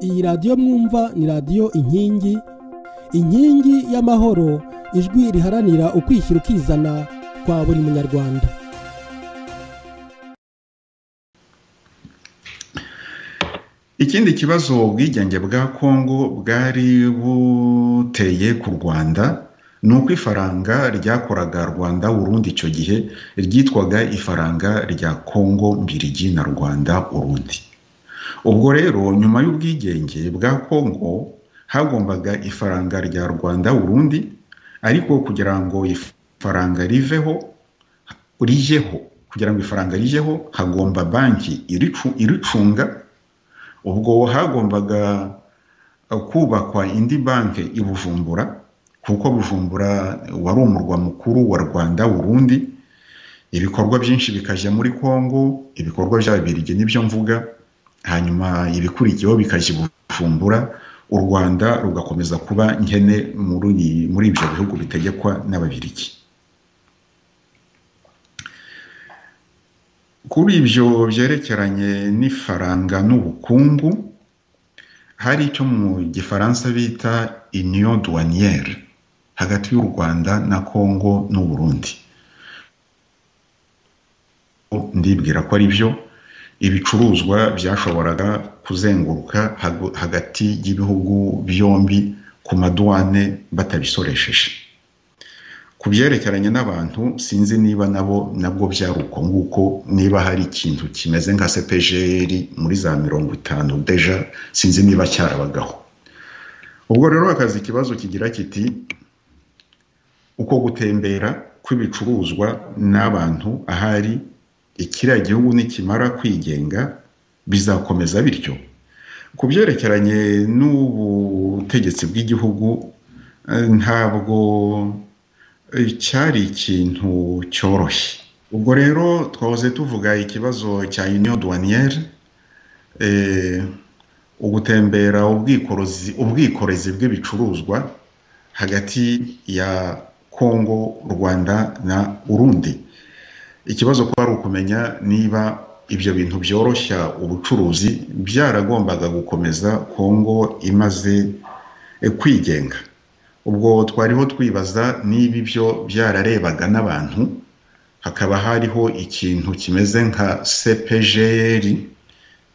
iyi radiyo mwumva ni radiyo inkingi inkingi y'amahoro ijwi riharanira ukwishyira ukizana kwa buri munyarwanda ikindi kibazo ubwigenge bwa kongo bwari buteye ku rwanda ni uko ifaranga ryakoraga rwanda urundi icyo gihe ryitwaga ifaranga rya kongo mbirigi na rwanda urundi ubwo rero nyuma y'ubwigenge bwa kongo hagombaga ifaranga rya rwanda urundi ariko kugira ngo ifaranga riveho rijeho kugira ngo ifaranga rijeho hagomba banki iricunga ubwo hagombaga kubakwa indi banki i bujumbura kuko bujumbura wari umurwa mukuru wa rwanda urundi ibikorwa byinshi bikajya muri kongo ibikorwa bya birigi nibyo mvuga hanyuma ibikurikiyeho bikajya i bujumbura u rwanda rugakomeza kuba nkene muri ibyo bihugu bitegekwa n'ababirigi kuri ibyo byerekeranye n'ifaranga n'ubukungu hari icyo mu gifaransa bita union douanière hagati y'u rwanda na congo n'uburundi ndibwira ko ari byo ibicuruzwa byashoboraga kuzenguruka hagati y'ibihugu byombi ku maduwane batabisoresheje ku byerekeranye n'abantu sinzi niba nabo nabwo byari uko nguko niba hari ikintu kimeze nka sepejeri muri za mirongo itanu deja sinzi niba cyarabagaho ubwo rero akazi ikibazo kigira kiti uko gutembera kw'ibicuruzwa n'abantu ahari ikiriya gihugu nikimara kwigenga bizakomeza bityo ku byerekeranye n'ubutegetsi bw'igihugu ntabwo cyari ikintu cyoroshye ubwo rero twahoze tuvuga ikibazo cya union douanière ugutembera ubwikorezi bw'ibicuruzwa hagati ya congo rwanda na urundi ikibazo kuba ari ukumenya niba ibyo bintu byoroshya ubucuruzi byaragombaga gukomeza kongo imaze kwigenga ubwo twariho twibaza niba ibyo byararebaga n'abantu hakaba hariho ikintu kimeze nka sepejeri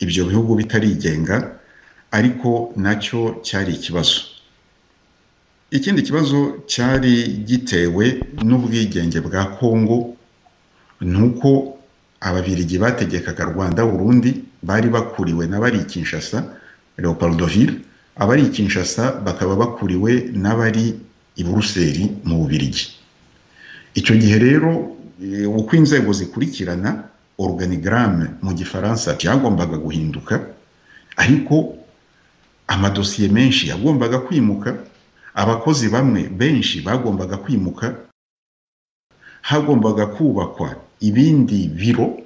ibyo bihugu bitarigenga ariko nacyo cyari ikibazo ikindi kibazo cyari gitewe n'ubwigenge bwa kongo ni uko ababirigi bategekaga rwanda burundi bari bakuriwe n'abari i kinshasa leopoldoville abari i kinshasa bakaba bakuriwe n'abari i buruseli mu bubirigi icyo gihe rero uko inzego zikurikirana organigramme mu gifaransa byagombaga guhinduka ariko amadosiye menshi yagombaga kwimuka abakozi bamwe benshi bagombaga kwimuka hagombaga kubakwa ibindi biro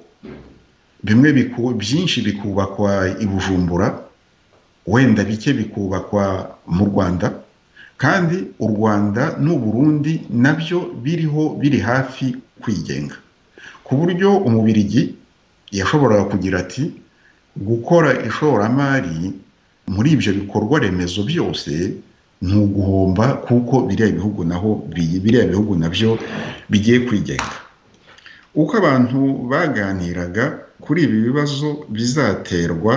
bimwe byinshi bikubakwa i bujumbura wenda bike bikubakwa mu rwanda kandi u rwanda n'uburundi nabyo biriho biri hafi kwigenga ku buryo umubirigi yashoboraga kugira ati gukora ishoramari muri ibyo bikorwa remezo byose ni uguhomba kuko biriya bihugu naho biriya bihugu nabyo bigiye kwigenga uko abantu baganiraga kuri ibi bibazo bizaterwa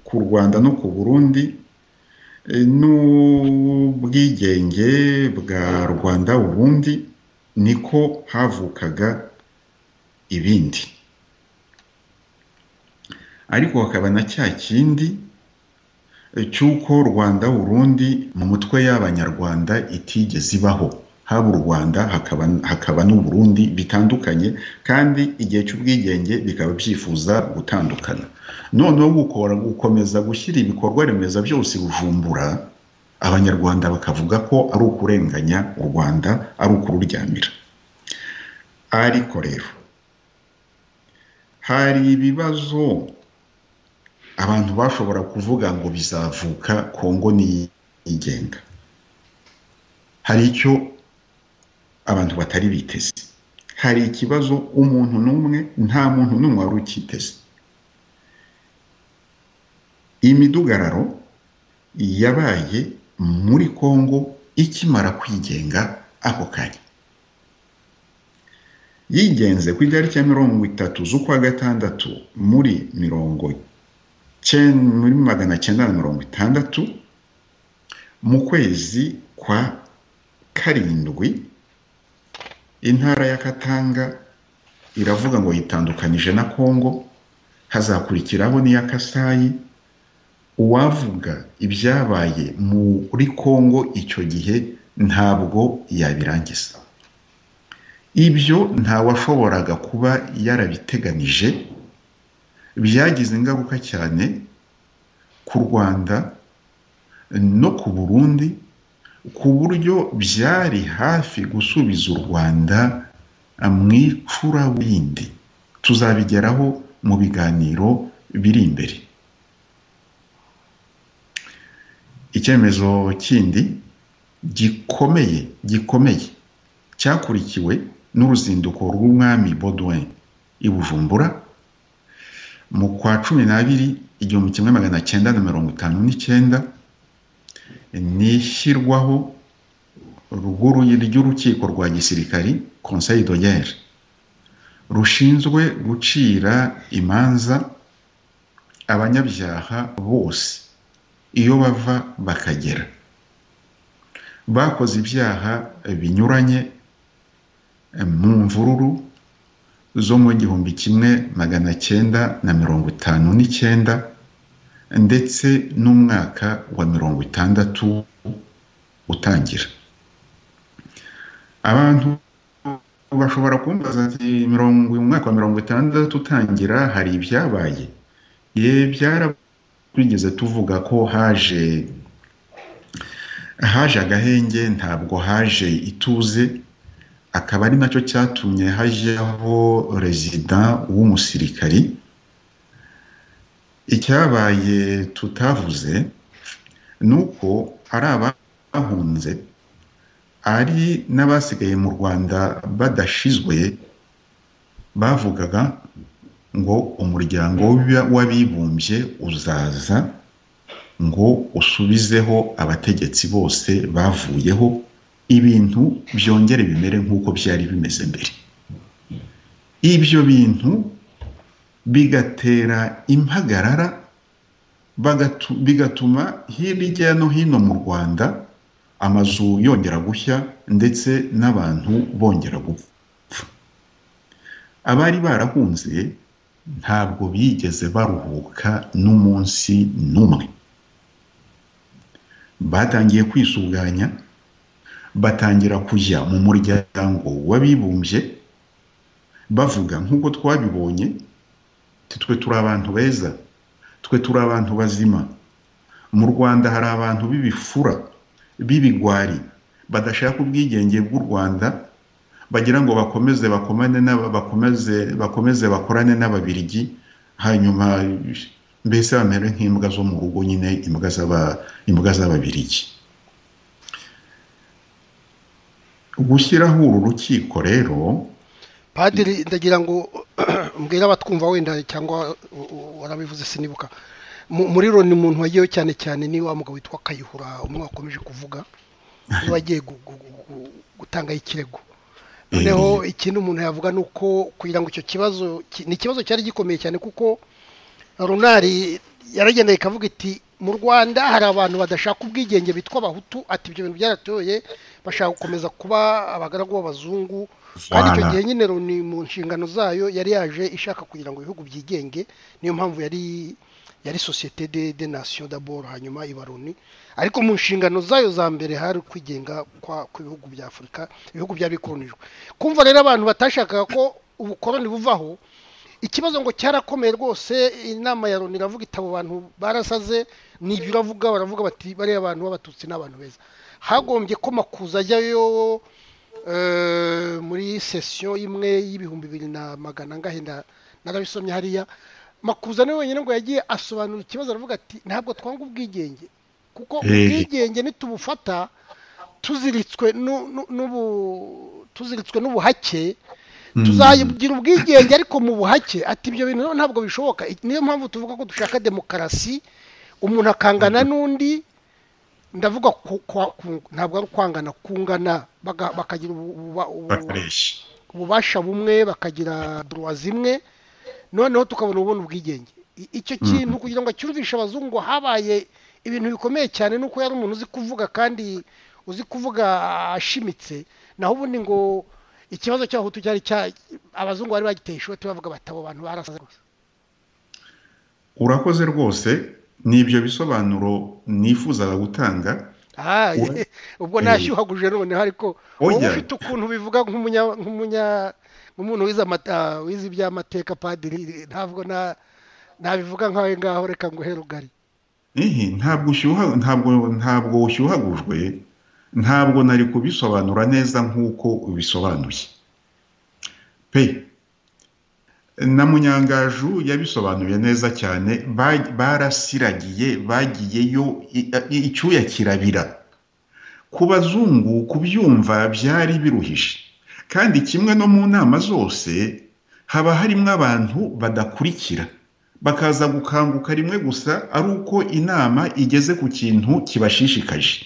ku rwanda no ku burundi n'ubwigenge bwa rwanda ubundi niko havukaga ibindi ariko hakaba na cya kindi cy'uko rwanda urundi mu mutwe y'abanyarwanda itigeze ibaho haba u rwanda hakaba, hakaba n'uburundi bitandukanye kandi igihe cy'ubwigenge bikaba byifuza gutandukana noneho gukora gukomeza gushyira ibikorwa remezo byose bujumbura abanyarwanda bakavuga ko ari ukurenganya u rwanda ari ukururyamira ariko rero hari ibibazo abantu bashobora kuvuga ngo bizavuka kongo niyigenga hari icyo abantu batari biteze hari ikibazo umuntu n'umwe nta muntu n'umwe wari ukiteze iyi midugararo yabaye muri kongo ikimara kwigenga ako kanya yigenze ku itariki ya mirongo itatu z'ukwa gatandatu muri mirongo muri magana cyenda na mirongo itandatu mu kwezi kwa karindwi intara ya katanga iravuga ngo yitandukanyije na kongo hazakurikiraho n'iya kasayi uwavuga ibyabaye muri kongo icyo gihe ntabwo yabirangiza ibyo ntawashoboraga kuba yarabiteganije byagize ingaruka cyane ku rwanda no ku burundi ku buryo byari hafi gusubiza u rwanda mu icuraburindi tuzabigeraho mu biganiro biri imbere icyemezo kindi gikomeye gikomeye cyakurikiwe n'uruzinduko rw'umwami Baudouin i bujumbura mu kwa cumi n'abiri igihumbi kimwe magana cyenda na mirongo itanu n'icyenda ni ishyirwaho ry'urukiko rwa gisirikari conseil doyere rushinzwe gucira imanza abanyabyaha bose iyo bava bakagera bakoze ibyaha binyuranye mu mvururu zo mu gihumbi kimwe magana cyenda na mirongo itanu n'icyenda ndetse n'umwaka wa mirongo itandatu utangira abantu bashobora kumbaza ati mirongo umwaka wa mirongo itandatu utangira hari ibyabaye ye byarabigeze tuvuga ko haje haje agahenge ntabwo haje ituze akaba ari nacyo cyatumye hajyaho rezida w'umusirikari icyabaye tutavuze ni uko ari abahunze ari n'abasigaye mu rwanda badashizwe bavugaga ngo umuryango w'abibumbye uzaza ngo usubizeho abategetsi bose bavuyeho ibintu byongere bimere nk'uko byari bimeze mbere ibyo bintu bigatera impagarara bigatuma hirya no hino mu rwanda amazu yongera gushya ndetse n'abantu bongera gupfa abari barahunze ntabwo bigeze baruhuka n'umunsi n'umwe batangiye kwisuganya batangira kujya mu muryango w'abibumbye bavuga nk'uko twabibonye twe turi abantu beza twe turi abantu bazima mu rwanda hari abantu b'ibifura b'ibigwari badashaka ubwigenge bw'u rwanda bagira ngo bakomeze bakomane bakomeze bakomeze bakorane n'ababirigi hanyuma mbese bamere nk'imbwa zo mu rugo nyine imbwa z'ababirigi gushyiraho uru rukiko rero padiri ndagira ngo mbwira abatwumva wenda cyangwa warabivuze sinibuka muri ni umuntu wagiyeho cyane cyane ni wa mugabo witwa kayihura umwe wakomeje kuvuga niba agiye gutangaho ikirego noneho ikindi umuntu yavuga ni uko kugira ngo icyo kibazo ni ikibazo cyari gikomeye cyane kuko runari yaragendeye ikavuga iti mu rwanda hari abantu badashaka ubwigenge bitwa abahutu ati ibyo bintu byaratoye bashaka gukomeza kuba abagaragu b'abazungu kandi icyo gihe nyine ni mu nshingano zayo yari yaje ishaka kugira ngo ibihugu byigenge niyo mpamvu yari yari sosiyete de de nasiyo daboro hanyuma iba runi ariko mu nshingano zayo za mbere hari ukwigenga kw'ibihugu bya afurika ibihugu byari bikoronijwe kumva rero abantu batashakaga ko ubukoroni buvaho ikibazo ngo cyarakomeye rwose inama ya loni iravuga abo bantu barasaze nibyo uravuga baravuga bati bariya bantu b'abatutsi ni abantu beza hagombye ko makuza ajyayo muri sesiyo imwe y'ibihumbi bibiri na magana angahe narabisomye hariya makuza niwe wenyine ngo yagiye asobanura ikibazo aravuga ati ntabwo twanga ubwigenge kuko ubwigenge nitubufata tuziritswe tuziritswe n'ubuhake tuzagira ubwigenge ariko mu buhake ati ibyo bintu ntabwo bishoboka niyo mpamvu tuvuga ko dushaka demokarasi umuntu akangana n'undi ndavuga ntabwo ari ukwangana kungana bakagira bakareshya ububasha bumwe bakagira duruwa zimwe noneho tukabona ubona ubwigenge icyo kintu kugira ngo cyumvishe abazungu habaye ibintu bikomeye cyane nuko yari umuntu uzi kuvuga kandi uzi kuvuga ashimitse naho ubundi ngo ikibazo cy'abahutu cyari abazungu bari bagiteye ishoti bavuga batabo abantu barasaze gusa urakoze rwose ni ibyo bisobanuro nifuzaga gutanga ubwo nashyuhaguje noneho ariko wowe ufite ukuntu bivuga nk'umuntu wize iby'amateka padiri ntabwo nabivuga nk'aho ngaho reka ngo uhere ugari ntabwo ushyuha ntabwo ntabwo ushyuhagujwe ntabwo nari kubisobanura neza nk'uko bisobanuye pe na munyangaju yabisobanuye neza cyane barasiragiye bagiyeyo icyuya kirabira ku bazungu kubyumva byari biruhije kandi kimwe no mu nama zose haba harimo abantu badakurikira bakaza gukanguka rimwe gusa ari uko inama igeze ku kintu kibashishikaje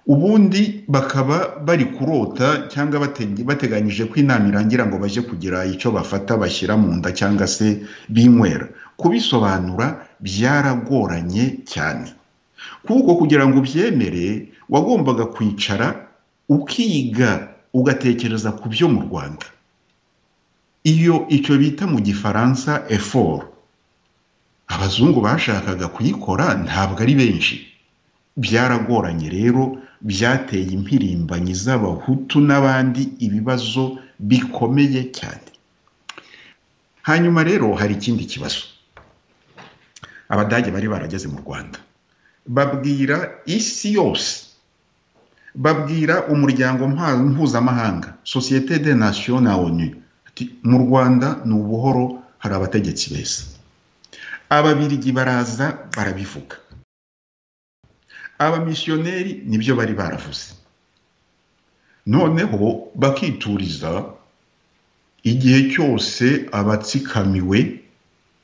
ubundi bakaba bari kurota cyangwa bateganyije ko inama irangira ngo bajye kugira icyo bafata bashyira mu nda cyangwa se binywera kubisobanura byaragoranye cyane kuko kugira ngo ubyemere wagombaga kwicara ukiga ugatekereza ku byo mu rwanda iyo icyo bita mu gifaransa eforo abazungu bashakaga kuyikora ntabwo ari benshi byaragoranye rero byateye impirimbanyi z'abahutu n'abandi ibibazo bikomeye cyane hanyuma rero hari ikindi kibazo abadage bari barageze mu rwanda babwira isi yose babwira umuryango mpuzamahanga sosiyete de nasiyo na onu mu rwanda ni ubuhoro hari abategetsi beza ababirigi baraza barabivuga abamisiyoneri nibyo bari baravuze noneho bakituriza igihe cyose abatsikamiwe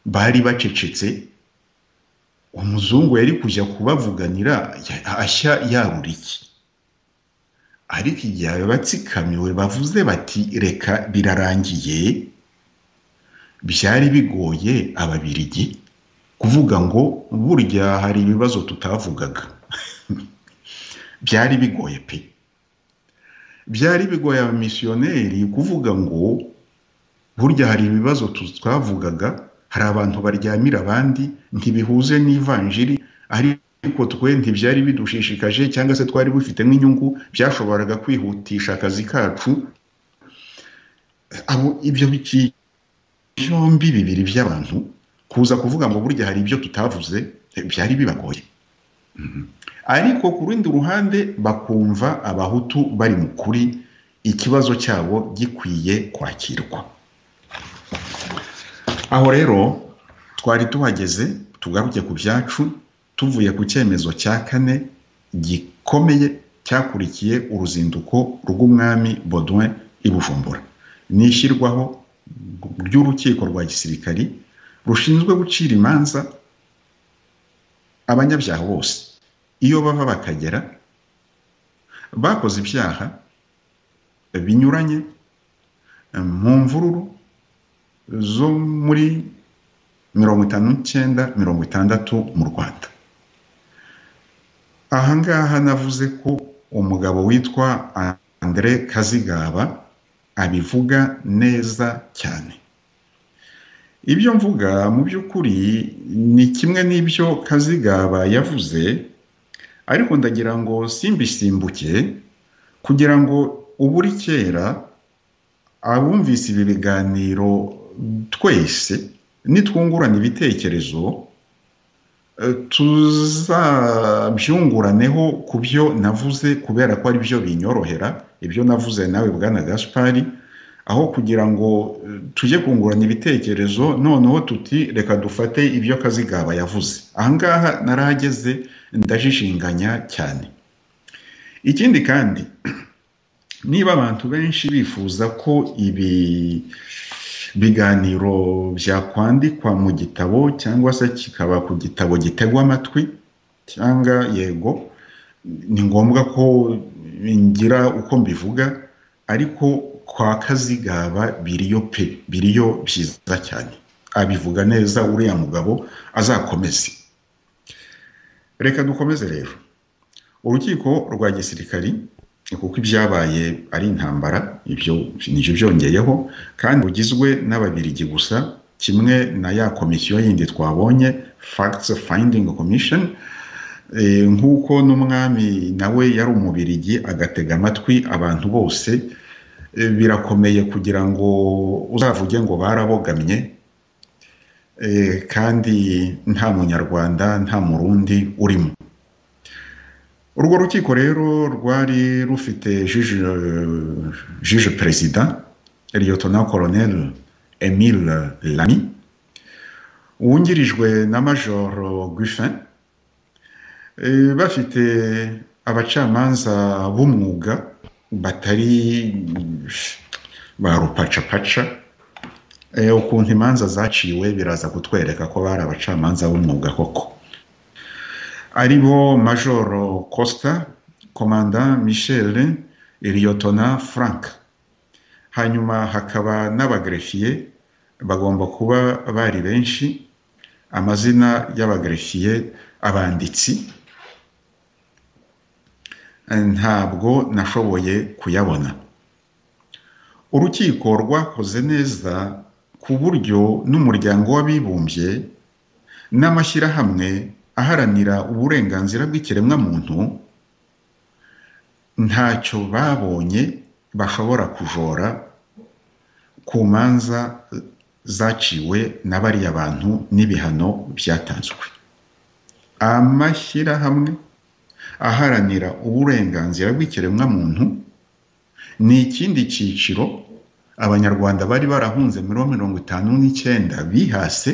bari bacecetse umuzungu yari kujya kubavuganira ashya yarura iki ariko igihe abatsikamiwe bavuze bati reka birarangiye byari bigoye ababirigi kuvuga ngo burya hari ibibazo tutavugaga byari bigoye pe byari bigoye abamisiyoneri kuvuga ngo burya hari ibibazo twavugaga hari abantu baryamira abandi ntibihuze n'ivanjiri ariko ariko twe ntibyari bidushishikaje cyangwa se twari bufite nk'inyungu byashoboraga kwihutisha akazi kacu abo ibyo byombi bibiri by'abantu kuza kuvuga ngo burya hari ibyo tutavuze byari bibagoye ariko ku rundi ruhande bakumva abahutu bari mu kuri ikibazo cyabo gikwiye kwakirwa aho rero twari tuhageze tugaruke ku byacu tuvuye ku cyemezo cya kane gikomeye cyakurikiye uruzinduko rw'umwami Baudouin i Bujumbura ni ishyirwaho ry'urukiko rwa gisirikari rushinzwe gucira imanza abanyabyaha bose iyo bava bakagera bakoze ibyaha binyuranye mu mvururu zo muri mirongo itanu n'icyenda mirongo itandatu mu rwanda ahangaha navuze ko umugabo witwa andre kazigaba abivuga neza cyane ibyo mvuga mu by'ukuri ni kimwe n'ibyo kazigaba yavuze ariko ndagira ngo simbisimbuke kugira ngo uburi kera abumvise ibi biganiro twese nitwungurana ibitekerezo tuzabyunguraneho ku byo navuze kubera ko ari byo binyorohera ibyo navuze nawe bwana gaspari aho kugira ngo tujye kungurana ibitekerezo noneho tuti reka dufate ibyo kazigaba yavuze ahangaha narahageze ndajishinganya cyane ikindi kandi niba abantu benshi bifuza ko ibi biganiro byakwandikwa mu gitabo cyangwa se kikaba ku gitabo gitegwa amatwi cyangwa yego ni ngombwa ko ngira uko mbivuga ariko kwa kazigaba biriyo pe biriyo byiza cyane abivuga neza uriya mugabo azakomeze reka dukomeze rero urukiko rwa gisirikari kuko ibyabaye ari intambara ibyo nibyo byongeyeho kandi rugizwe n'ababirigi gusa kimwe na ya komisiyo yindi twabonye facts finding commission nk'uko n'umwami nawe yari umubirigi agatega amatwi abantu bose birakomeye kugira ngo uzavuge ngo barabogamye kandi nta munyarwanda nta murundi urimo urwo rukiko rero rwari rufite jije perezida liyotona koroneri emile lami wungirijwe na majoro guffin bafite abacamanza b'umwuga batari ba rupacapaca ukuntu imanza zaciwe biraza kutwereka ko bari abacamanza b'umwuga koko ari bo majoro costa komanda michel liyotona frank hanyuma hakaba n'abagerefiye bagomba kuba bari benshi amazina y'abagerefiye abanditsi ntabwo nashoboye kuyabona urukiko rwakoze neza ku buryo n'umuryango w'abibumbye n'amashyirahamwe aharanira uburenganzira bw'ikiremwamuntu ntacyo babonye bashobora kujora ku manza zaciwe na bariya bantu n'ibihano byatanzwe amashyirahamwe aharanira uburenganzira bw'ikiremwamuntu ni ikindi cyiciro abanyarwanda bari barahunze muri mirongo itanu n'icyenda bihase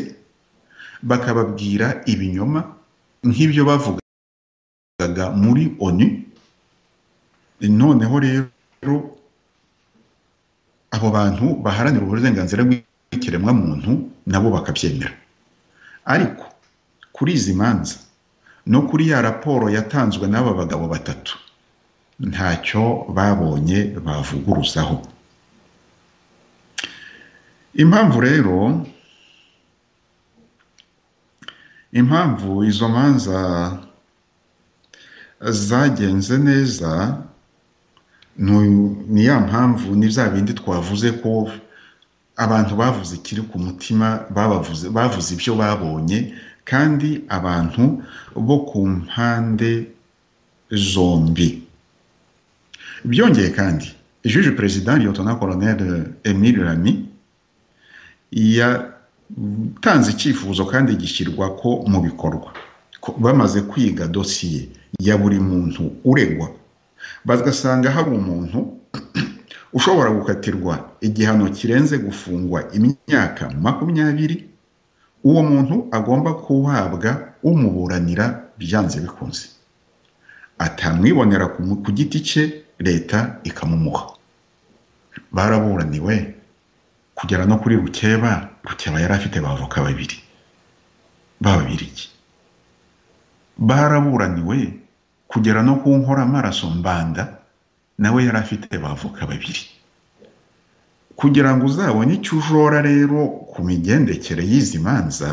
bakababwira ibinyoma nk'ibyo bavugaga muri onu noneho rero abo bantu baharanira uburenganzira bw'ikiremwamuntu nabo bakabyemera ariko kuri izi manza no kuri ya raporo yatanzwe n'aba bagabo batatu ntacyo babonye bavuguruzaho impamvu rero impamvu izo manza zagenze neza ni ya mpamvu ni bya bindi twavuze ko abantu bavuze ikiri ku mutima bavuze ibyo babonye kandi abantu bo ku mpande zombi byongeye kandi juje perezida liyotona koroneri emile rami ya utanze icyifuzo kandi gishyirwa ko mu bikorwa bamaze kwiga dosiye ya buri muntu uregwa bagasanga hari umuntu ushobora gukatirwa igihano kirenze gufungwa imyaka makumyabiri uwo muntu agomba guhabwa umuburanira byanze bikunze atamwibonera ku giti cye leta ikamumuha baraburaniwe kugera no kuri rukeba rukeba yari afite bavoka babiri b'ababirigi baraburaniwe kugera no ku nkoramaraso mbanda nawe yari afite bavoka babiri kugira ngo uzabone icyo ujora rero ku migendekere y'izi manza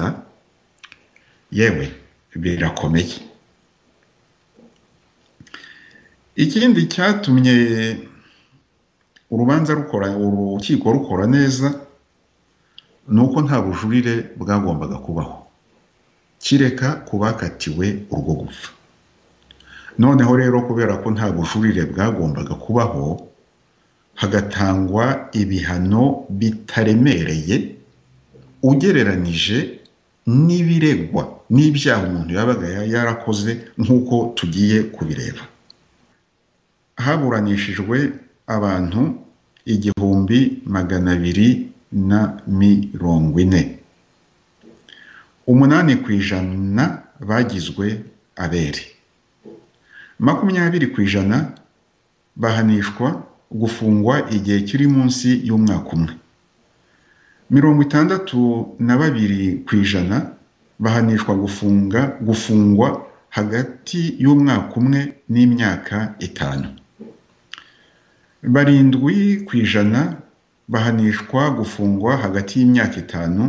yewe birakomeye ikindi cyatumye urubanza rukora urukiko rukora neza ni uko nta bujurire bwagombaga kubaho kireka ku bakatiwe urwo gupfa noneho rero kubera ko nta bujurire bwagombaga kubaho hagatangwa ibihano bitaremereye ugereranije n'ibiregwa n'ibyaha umuntu yabaga yarakoze nk'uko tugiye kubireba haburanishijwe abantu igihumbi magana abiri na mirongo ine umunani ku ijana bagizwe abere makumyabiri ku ijana bahanishwa gufungwa igihe kiri munsi y'umwaka umwe mirongo itandatu na babiri ku ijana bahanishwa gufunga gufungwa hagati y'umwaka umwe n'imyaka itanu barindwi ku ijana bahanishwa gufungwa hagati y'imyaka itanu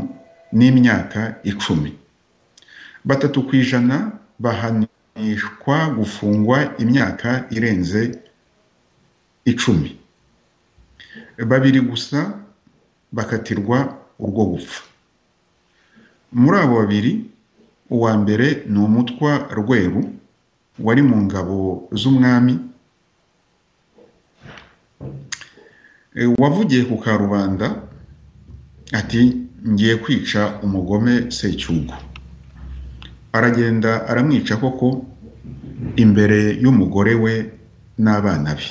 n'imyaka icumi batatu ku ijana bahanishwa gufungwa imyaka irenze icumi babiri gusa bakatirwa urwo gupfa muri abo babiri uwa mbere ni umutwa rweru wari mu ngabo z'umwami E, wavugiye ku karubanda ati ngiye kwica umugome secyugo aragenda aramwica koko imbere y'umugore we n'abana be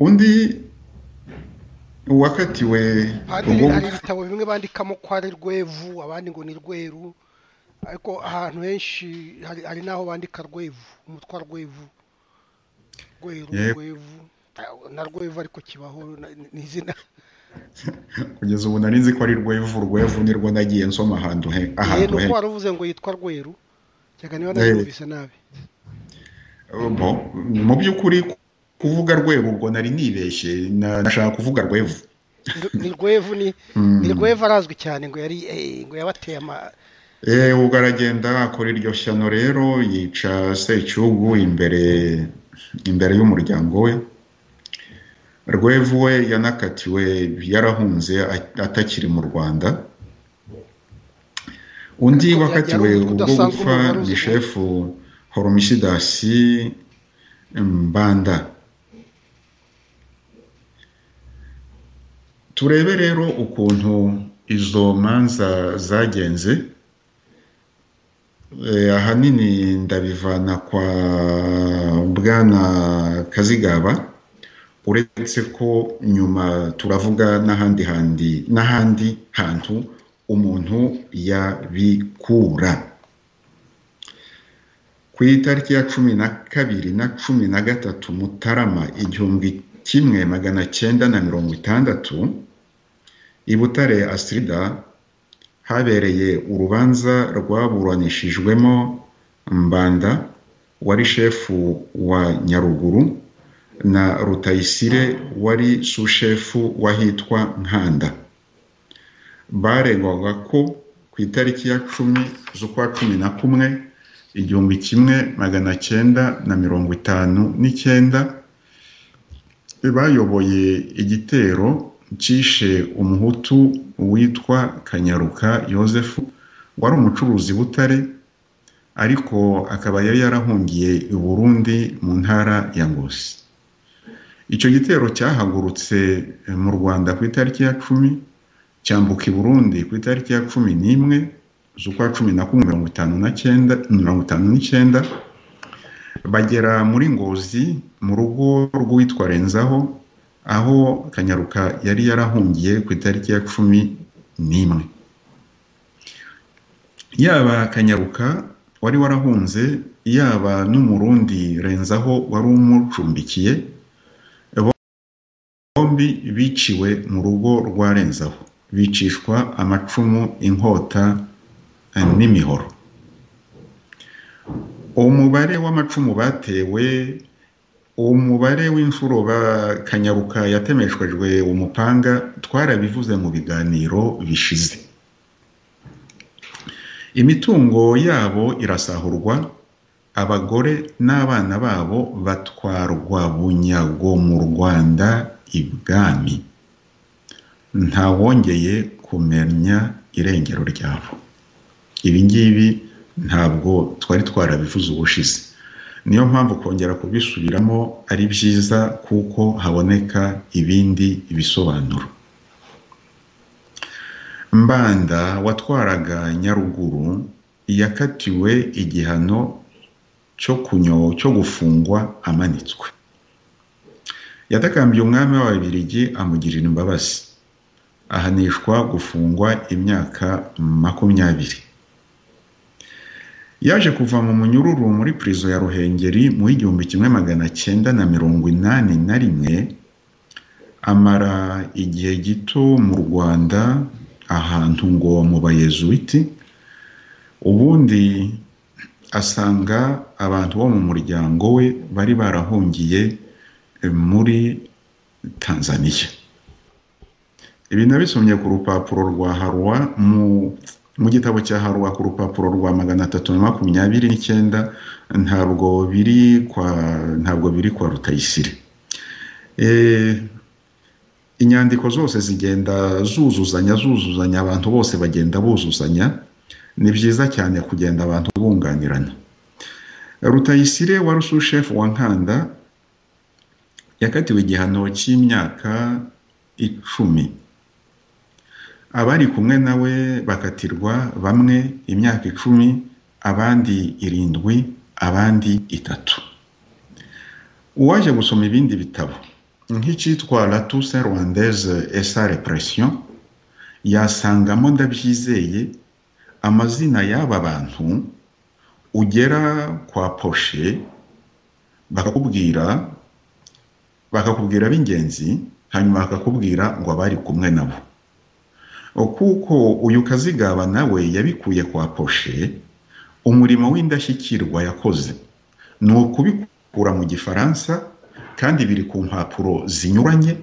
undi wakatiwe padiri urwo hari ibitabo bimwe bandikamo ko ari rwevu abandi ngo ni rweru ariko ahantu henshi hari hari n'aho bandika rwevu umutwa rwevu rweru Yego. rwevu Ta- na rwevu ariko kibaho na- ni ni izina kugeza ubu nari nzi ko ari rwevu rwevu nirwo nagiye nsoma ahantu he yewe ahantu ni he uko wari uvuze ngo yitwa rweru cyane niba Eh. nabyumvise nabi bo mu by'ukuri kuvuga rwevu ubwo nari nibeshye na- nashaka kuvuga rwevu Ni- ni rwevu ni Mm. ni rwevu arazwi cyane ngo yari eh, ngo yabateye ama Eh, ubwo aragenda akora iryo shyano rero yica secyugu imbere imbere y'umuryango we rwevu we yanakatiwe yarahunze a- atakiri mu rwanda undi Ariko wakatiwe yari ubwo udasanzwe gupfa umugore uzi ni shefu horomisidasi mbanda turebe rero ukuntu izo manza zagenze Eh, ahanini ndabivana kwa bwana kazigaba uretse ko nyuma turavuga n'ahandi handi n'ahandi hantu umuntu yabikura ku itariki ya cumi na kabiri na cumi na gatatu mutarama igihumbi kimwe magana cyenda na mirongo itandatu i butare asirida habereye urubanza rwaburanishijwemo mbanda wari shefu wa nyaruguru na rutayisire wari sushefu w'ahitwa nkanda baregwaga ko ku itariki ya cumi z'ukwa cumi na kumwe igihumbi kimwe magana cyenda na mirongo itanu n'icyenda bayoboye igitero cyishe umuhutu witwa kanyaruka yosefu wari umucuruzi i butare ariko akaba yari yarahungiye i burundi mu ntara ya ngozi icyo gitero cyahagurutse mu rwanda ku itariki ya cumi cyambuka i burundi ku itariki ya cumi n'imwe z'ukwa cumi na kumwe mirongo itanu na cyenda mirongo itanu n'icyenda bagera muri ngozi mu rugo rw'uwitwa renzaho aho kanyaruka yari yarahungiye ku itariki ya cumi n'imwe yaba kanyaruka wari warahunze yaba n'umurundi renzaho wari umucumbikiye bombi biciwe mu rugo rwa renzaho bicishwa amacumu inkota eh, n'imihoro umubare w'amacumu batewe umubare w'inshuro ba kanyaruka yatemeshwejwe umupanga twarabivuze mu biganiro bishize imitungo yabo irasahurwa abagore n'abana babo batwarwa bunyago mu rwanda ibwami ntawongeye kumenya irengero ryabo ibi ngibi ntabwo twari twarabivuze ubushize niyo mpamvu kongera kubisubiramo ari byiza kuko haboneka ibindi bisobanuro mbanda watwaraga nyaruguru yakatiwe igihano cyo kunyo cyo gufungwa amanitswe yatakambiye umwami w'ababiligi amugirira imbabazi ahanishwa gufungwa imyaka makumyabiri yaje kuva mu munyururu muri prison ya ruhengeri mu w'igihumbi kimwe magana cyenda na mirongo inani na rimwe amara igihe gito mu rwanda ahantu ngo mu bayezuwiti ubundi asanga abantu bo mu muryango we bari barahungiye muri tanzaniya ibi nabisomye ku rupapuro rwa harwa mu gitabo cya harwa ku rupapuro rwa magana atatu na makumyabiri n'icyenda ntabwo biri kwa ntabwo biri kwa rutayisire inyandiko zose zigenda zuzuzanya zuzuzanya abantu bose bagenda buzuzanya ni byiza cyane kugenda abantu bunganirana rutayisire wari usushefu wa nkanda yakatiwe igihano cy'imyaka icumi abari kumwe nawe bakatirwa bamwe imyaka icumi abandi irindwi abandi itatu uwaje gusoma ibindi bitabo nk'icyitwa latuse rwandaise esa repression yasangamo ndabyizeye amazina y'aba bantu ugera kwa poshe bakakubwira bakakubwira b'ingenzi hanyuma bakakubwira ngo abari kumwe nabo kuko uyu kazigaba nawe yabikuye kwa poshe umurimo w'indashyikirwa yakoze ni ukubikura mu gifaransa kandi biri ku mpapuro zinyuranye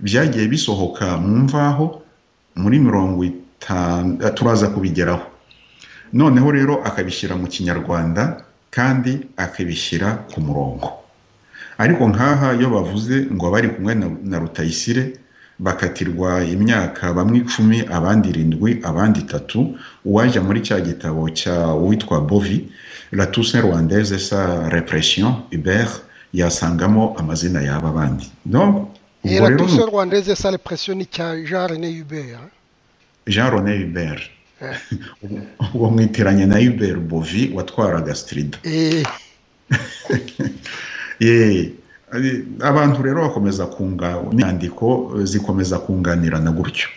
byagiye bisohoka mu mvaho muri mirongo itanu turaza kubigeraho noneho rero akabishyira mu kinyarwanda kandi akabishyira ku murongo ariko nk'aha iyo bavuze ngo abari kumwe na rutayisire bakatirwa imyaka bamwe icumi abandi irindwi abandi itatu uwajya muri cya gitabo cya uwitwa bovi latuse rwandaise sa repression hubert yasangamo amazina y'aba bandi latuse rwandaise sa repression ni cya jean rené hubert jean rené hubert ubwo mwitiranye na hubert bovi watwaraga strida abantu rero bakomeza kunga inyandiko zikomeza kunganirana gutyo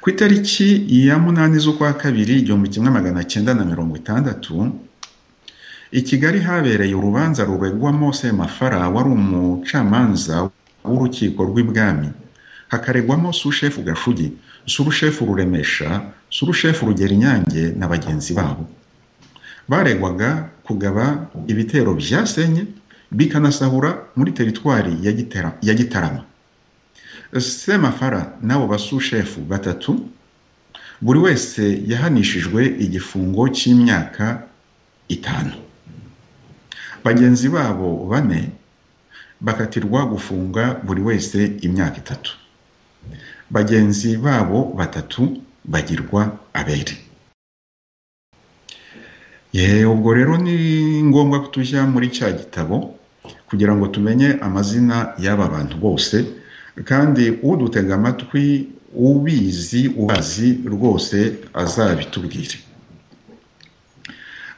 ku itariki ya munani z'ukwa kabiri igihumbi kimwe magana cyenda na mirongo itandatu i kigali habereye urubanza ruregwamo semafara wari umucamanza w'urukiko rw'ibwami hakaregwamo sushefu gashugi surushefu ruremesha surushefu rugera inyange na bagenzi babo baregwaga kugaba ibitero byasenye bikanasahura muri teritwari ya gitarama semafara n'abo basushefu batatu buri wese yahanishijwe igifungo cy'imyaka itanu bagenzi babo bane bakatirwa gufunga buri wese imyaka itatu bagenzi babo batatu bagirwa abere ubwo rero ni ngombwa ko tujya muri cya gitabo kugira ngo tumenye amazina y'aba bantu bose kandi udutega amatwi ubizi ubazi rwose azabitubwire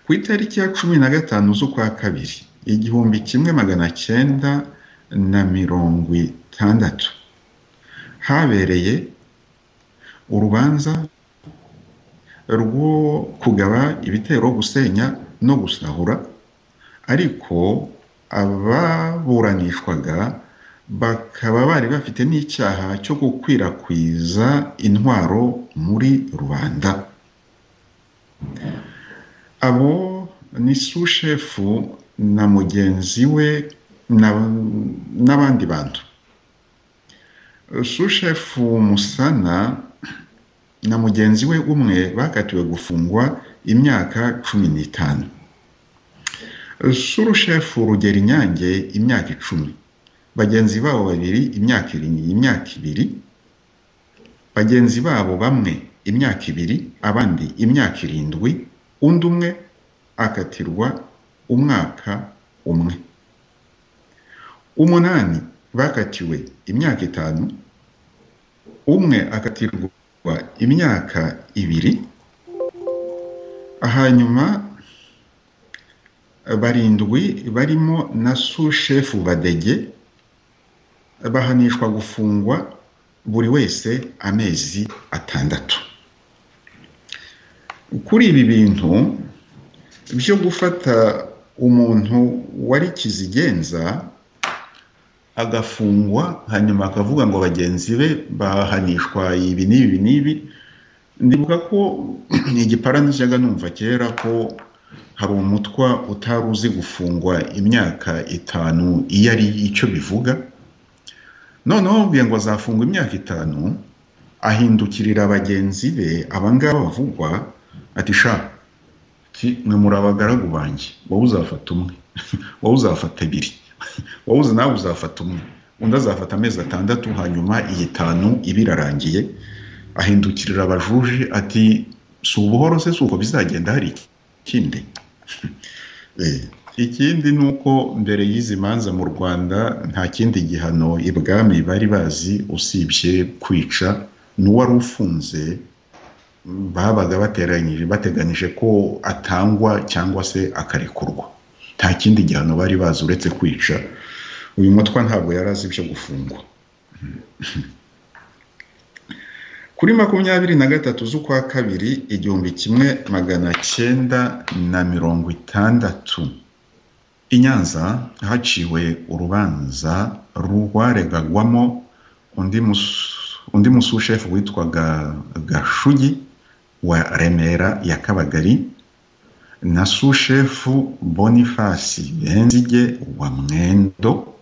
ku itariki ya cumi na gatanu z'ukwa kabiri igihumbi kimwe magana cyenda na mirongo itandatu habereye urubanza rwo kugaba ibitero gusenya no gusahura ariko ababuranishwaga bakaba bari bafite n'icyaha cyo gukwirakwiza intwaro muri rubanda abo ni sushefu na mugenzi we n'abandi bantu sushefu musana na mugenzi we umwe bakatiwe gufungwa imyaka cumi n'itanu surushefu rugera inyange imyaka icumi bagenzi babo babiri imyaka imyaka ibiri bagenzi babo bamwe imyaka ibiri abandi imyaka irindwi undi umwe akatirwa umwaka umwe umunani bakatiwe imyaka itanu umwe akatirwa imyaka ibiri hanyuma barindwi barimo na sushefu badege bahanishwa gufungwa buri wese amezi atandatu kuri ibi bintu byo gufata umuntu wari kizigenza agafungwa hanyuma akavuga ngo bagenzi be bahanishwa ibi n'ibi n'ibi ndibuka ko igiparani njyaga numva kera ko hari umutwa utari uzi gufungwa imyaka itanu iyo ari icyo bivuga noneho ubwiye ngo azafungwa imyaka itanu ahindukirira bagenzi be abangaba bavugwa ati sha mwe muri abagaragu banjye wowe uzafata umwe wowe uzafata ebyiri wowe uzi nawe uzafata umwe undi azafata amezi atandatu hanyuma iyi itanu iba irarangiye ahindukirira abajuji ati si ubuhoro se si uko bizagenda hari ikindi ikindi ni uko mbere y'izi manza mu rwanda nta kindi gihano ibwami bari bazi usibye kwica n'uwari ufunze babaga bateranyije bateganyije ko atangwa cyangwa se akarekurwa nta kindi gihano bari bazi uretse kwica uyu mutwa ntabwo yari azi ibyo gufungwa kuri makumyabiri na gatatu z'ukwa kabiri igihumbi kimwe magana cyenda na mirongo itandatu i nyanza haciwe urubanza rwaregagwamo undi musushefu witwaga gashugi wa remera ya kabagari na sushefu bonifasi benzige wa mwendo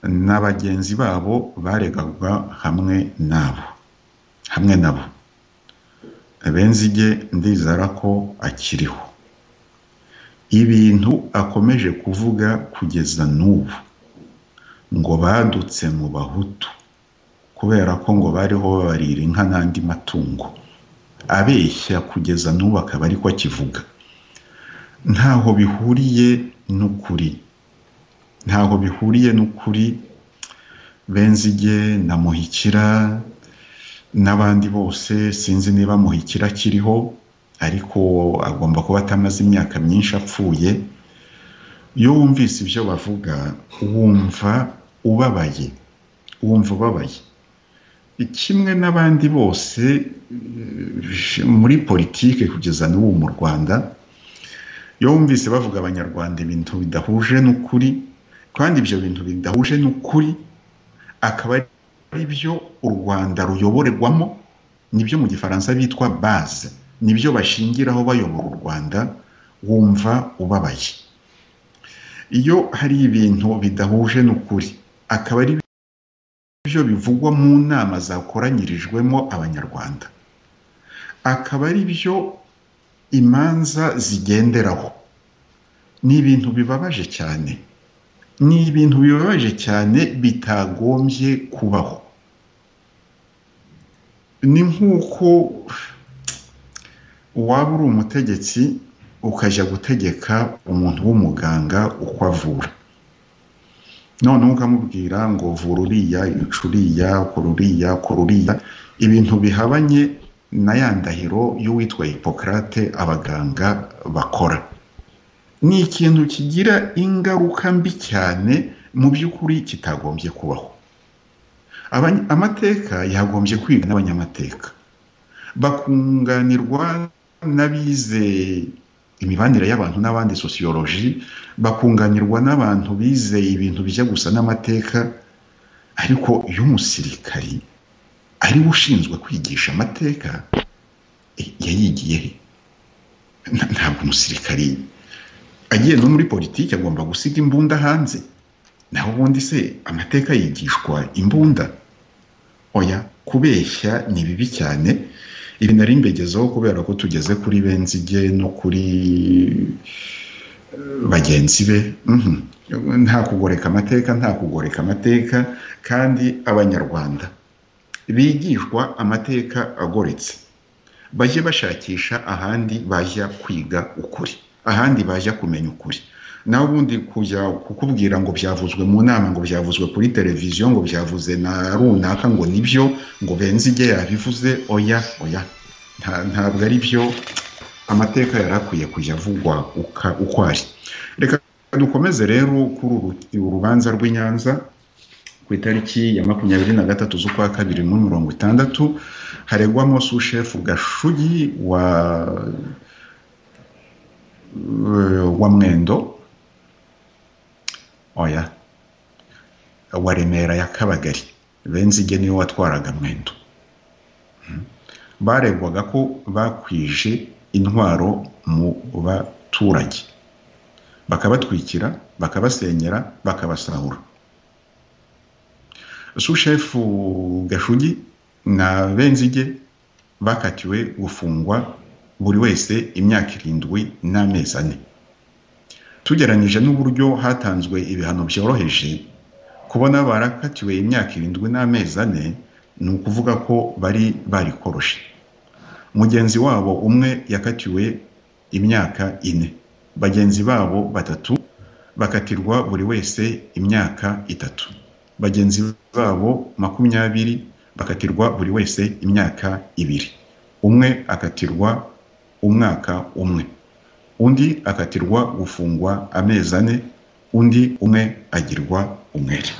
na bagenzi babo baregaga hamwe nabo hamwe nabo benzige ndizara ko akiriho ibintu akomeje kuvuga kugeza n'ubu ngo badutse mu bahutu kubera ko ngo bariho babarira inka n'andi matungo abeshya kugeza n'ubu akaba ariko akivuga ntaho bihuriye n'ukuri ntaho bihuriye n'ukuri benzige na muhikira n'abandi bose sinzi niba muhikira akiriho ariko agomba kuba atamaze imyaka myinshi apfuye iyo wumvise ibyo bavuga wumva ubabaye wumva ubabaye kimwe n'abandi bose muri politiki kugeza n'ubu mu rwanda iyo wumvise bavuga abanyarwanda ibintu bidahuje n'ukuri kandi ibyo bintu bidahuje n'ukuri akaba ari byo u rwanda ruyoborerwamo nibyo mu gifaransa bitwa baze nibyo bashingiraho bayobora u rwanda wumva ubabaye iyo hari ibintu bidahuje n'ukuri akaba ari byo bivugwa mu nama zakoranyirijwemo abanyarwanda akaba ari byo imanza zigenderaho ni ibintu bibabaje cyane ni ibintu bibabaje cyane bitagombye kubaho ni nk'uko waba uri umutegetsi ukajya gutegeka umuntu w'umuganga uko avura noneho ukamubwira ngo vura uriya uriya kora uriya kora uriya ibintu bihabanye na ya ndahiro y'uwitwa hipokarate abaganga bakora ni ikintu kigira ingaruka mbi cyane mu by'ukuri kitagombye kubaho amateka yagombye kwiga n'abanyamateka bakunganirwa n'abize imibanire y'abantu n'abandi sosiyoloji bakunganirwa n'abantu bize ibintu bijya gusa n'amateka ariko iyo umusirikari ariwe ushinzwe kwigisha amateka yayigiye he ntabwo umusirikari agiye no muri politiki agomba gusiga imbunda hanze naho ubundi se amateka yigishwa imbunda oya kubeshya ni bibi cyane ibi nari mbegezeho kubera ko tugeze kuri benzige no kuri bagenzi be nta kugoreka amateka nta kugoreka amateka kandi abanyarwanda bigishwa amateka agoretse bajye bashakisha ahandi bajya kwiga ukuri ahandi bajya kumenya ukuri nawe ubundi kujya kukubwira ngo byavuzwe mu nama ngo byavuzwe kuri televiziyo ngo byavuze na runaka ngo nibyo ngo benzige yabivuze oya oya ntabwo ari byo amateka yari akwiye kujya avugwa uko ari reka dukomeze rero kuri uru rubanza rw'inyanza ku itariki ya makumyabiri na gatatu z'ukwa kabiri muri mirongo itandatu haregwamo sushefu gashugi wa wa mwendo oya wa remera ya kabagari benzige niwe watwaraga mwendo baregwaga ko bakwije intwaro mu baturage bakabatwikira bakabasenyera bakabasahura sushefu gashugi na benzige bakatiwe gufungwa buri wese imyaka irindwi n'amezi ane tugeranyije n'uburyo hatanzwe ibihano byoroheje kubona barakatiwe imyaka irindwi n'amezi ane ni ukuvuga ko bari barikoroshe mugenzi wabo umwe yakatiwe imyaka ine bagenzi babo batatu bakatirwa buri wese imyaka itatu bagenzi babo makumyabiri bakatirwa buri wese imyaka ibiri umwe akatirwa umwaka umwe undi akatirwa gufungwa amezi ane undi umwe agirwa umwere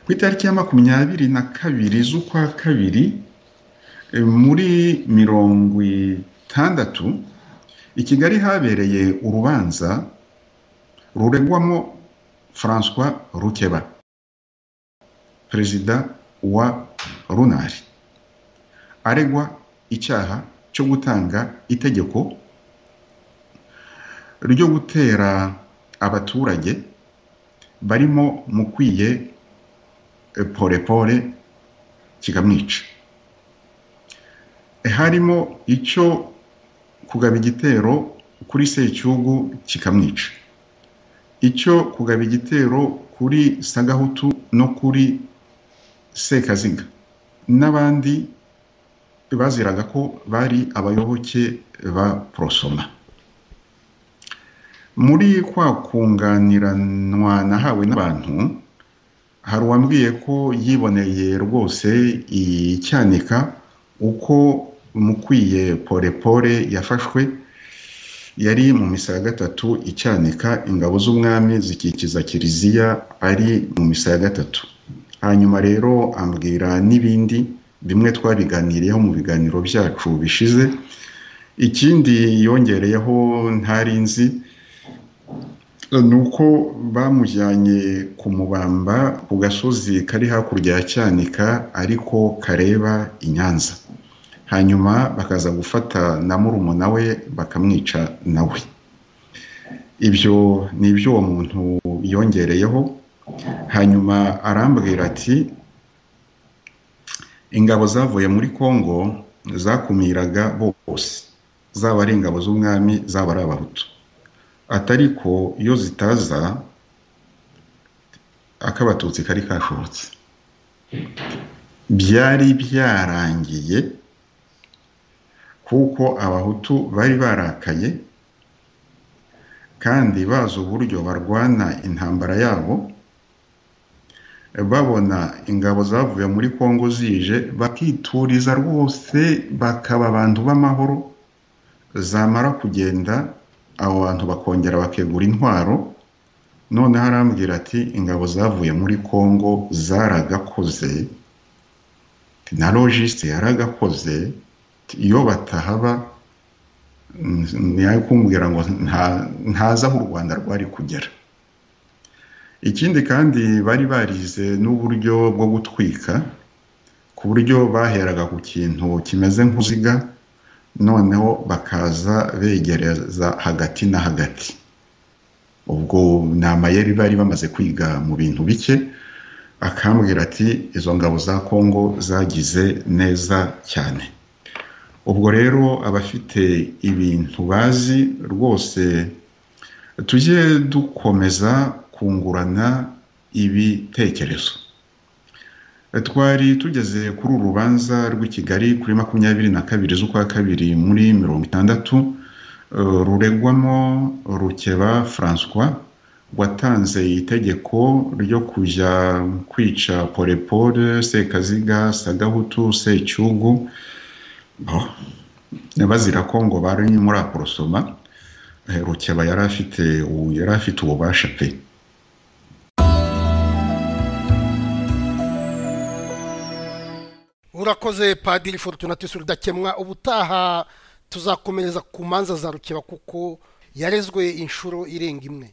ku itariki ya makumyabiri na kabiri z'ukwa kabiri e, muri mirongo itandatu i kigali habereye urubanza ruregwamo francois rukeba perezida wa runari aregwa icyaha cyo gutanga itegeko ryo gutera abaturage barimo mukwiye porepore kikamwica harimo icyo kugaba igitero kuri secyugu kikamwica icyo kugaba igitero kuri sagahutu no kuri sekaziga n'abandi baziraga ko bari abayoboke ba porosoma muri kwa kunganiranwa nahawe n'abantu hari uwambwiye ko yiboneye rwose icyanika uko mukwiye porepore yafashwe yari mu misa ya gatatu icyanika ingabo z'umwami zikikiza kiliziya ari mu misa ya gatatu hanyuma rero ambwira n'ibindi bimwe twabiganiriyeho mu biganiro byacu bishize ikindi yongereyeho ntari nzi ni uko bamujyanye ku mubamba ku gasozi kari hakurya ya cyanika ariko kareba i nyanza hanyuma bakaza gufata na murumuna we bakamwica nawe ibyo ni ibyo uwo muntu yongereyeho hanyuma arambwira ati ingabo zavuye muri congo zakumiraga bose zaba ari ingabo z'umwami zaba ari abahutu atari ko iyo zitaza akabatutsi kari kashobotse byari byarangiye kuko abahutu bari barakaye kandi bazi uburyo barwana intambara yabo babona ingabo zavuye muri congo zije bakituriza rwose bakaba abantu b'amahoro zamara kugenda abo bantu bakongera bakegura intwaro noneho arambwira ati ingabo zavuye muri congo zaragakoze na logiste yaragakoze iyo batahaba niyo kumbwira ngo ntazi aho u rwanda rwari kugera ikindi kandi bari barize n'uburyo bwo gutwika ku buryo baheraga ku kintu kimeze nk'uruziga noneho bakaza begereza hagati na hagati ubwo ni amayeri bari bamaze kwiga mu bintu bike akambwira ati izo ngabo za kongo zagize neza cyane ubwo rero abafite ibintu bazi rwose tujye dukomeza kungurana ibitekerezo twari tugeze kuri uru rubanza rw'i kigali kuri makumyabiri na kabiri z'ukwa kabiri muri mirongo itandatu ruregwamo rukeba francois watanze itegeko ryo kujya kwica porepore sekaziga sagahutu secyugu bazira ko ngo bari muri aporosoma rukeba yari afite yari afite ububasha pe urakoze padiri fortuna tisi rudakemwa ubutaha tuzakomereza ku manza za rukeba kuko yarezwe inshuro irenga imwe